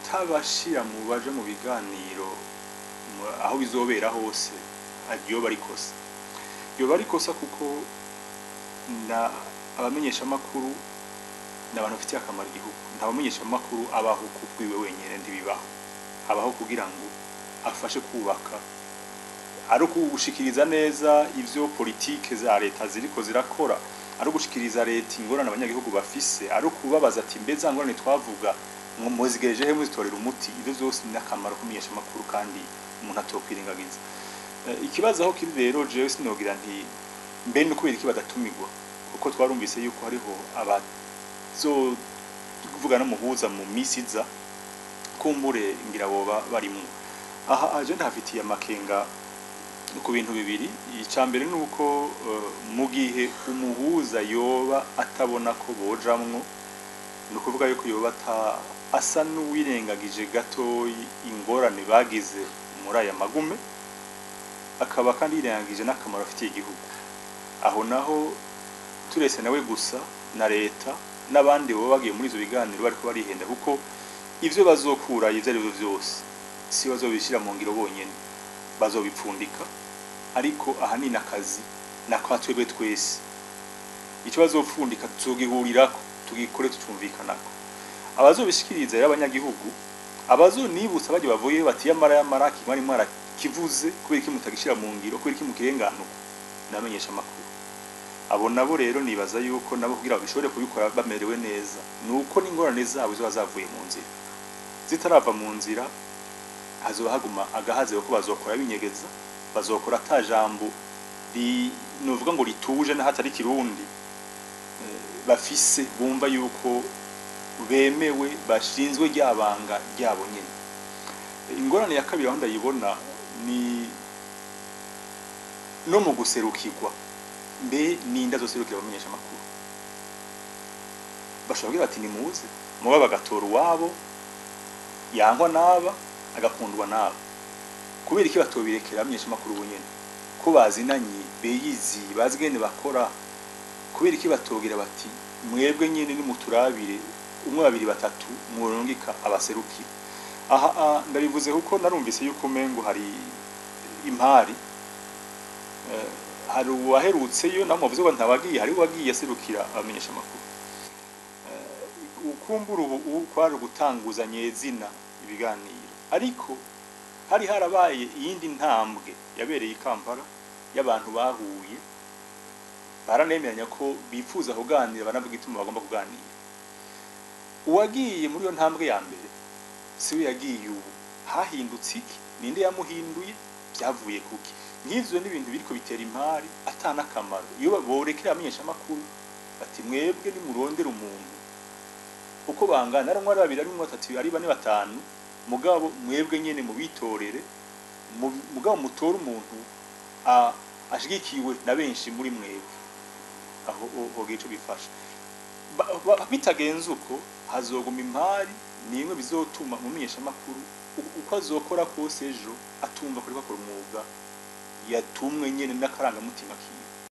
kutabashira mu baje mu biganiro mu- aho bizobera hose yoba ari kosa yoba ari kosa kuko na abamenyeshamakuru ni abantu bafitiye akamaro igihugu nta bamenyeshamakuru abaho kubwiwe wenyine ntibibaho abaho kugira ngo afashe kubaka ari ugushikiriza neza ivyo politike za leta ziriko zirakora ari ugushikiriza leta ingorane abanyagihugu bafise ari ukubabaza ati mbe za ngorane twavuga ngo muzigereje he muzitorera umuti ivyo vyose ni akamaro kumenyesha amakuru kandi umuntu atokwirengagiza Eh, ikibazo aho kiri rero jewe sinogira nti mbe ni ukubera iki badatumirwa kuko twarumvise yuko hariho abazovuga n'umuhuza mu misi iza kumbure ngira boba barimwo aha aje ndahafitiye amakenga ku bintu bibiri icya mbere ni uko eh, mu gihe umuhuza yoba atabona ko bojamwo ni ukuvuga yuko yoba ata- asa n'uwirengagije gatoyi ingorane bagize muri aya magume akaba kandi yirengagije n'akamaro afitiye igihugu aho naho turese nawe gusa na leta n'abandi baba bagiye muri ivyo biganiro bariko barihenda kuko ivyo bazokura ivyo ari byo vyose si bazobishyira mu ngiro bonyene bazobipfundika ariko ahanini akazi nakwa twebwe twese icyo bazopfundika tuzogihurirako tugikore tucumvikanako abazobishikiriza rero abanyagihugu abazonibutsa bajya bavuye bati yamara yamara kimwari mwara kivuze kubera iki mutagishira mu ngiro kubera iki mukirenganuka namenyesha amakuru abo nabo rero nibaza yuko nabo kugira ngo bishobore kubikora bamerewe neza nuko n'ingorane zabo ziba zavuye mu nzira zitarava mu nzira hazoba haguma agahaze ko bazokora binyegeza bazokora ata jambo ri nuvuga ngo rituje na hatari kirundi eh, bafise bumva yuko bemewe bashinzwe ryabanga ryabo nyene ingorane ya kabiri aho ndayibona ni no mu guserukirwa mbe ninde azoserukira abamenyesha amakuru bashobora kugira bati nimuze muba bagatora uwabo yangwa n'aba agakundwa n'aba kubera iki batobirekera abamenyesha amakuru bunyene ko bazinanye beyizi bazi gene bakora kubera iki batogira bati mwebwe nyene nimuturabire umwe babiri batatu murungika abaserukira aha ah, ndabivuze kuko narumvise yuko umengo hari impari eh, hari uwaherutseyo namwe muvuze ngo ntabagiye hari uwagiye aserukira abamenyesha amakuru ukumbura ubu ubu kwari ugutanguza nyezina ibiganiro ariko hari harabaye iyindi ntambwe yabereye i Kampala y'abantu bahuye baranemeranya ko bifuza kuganira banavuga ituma bagomba kuganira uwagiye muri iyo ntambwe ya mbere si we yagiye ubu hahindutse iki ninde yamuhinduye byavuye kuki nk'ivyo n'ibintu biriko bitera impari atana akamaro iyo borekera amenyesha amakuru bati mwebwe nimurondera umuntu uko bangana ari umwe ari babiri ari umwe batatu ari bane batanu mugabo mwebwe nyene mubitorere mu- mugabo mutore umuntu a- ashigikiwe na benshi muri mwebwe aho hogira ico bifasha Ba- ba- bitagenze uko hazoguma impari nimwe bizotuma umumenyesha amakuru uko azokora kose ejo atumva kuri bakora umwuga yatumwe nyene n'akarangamutima kiwe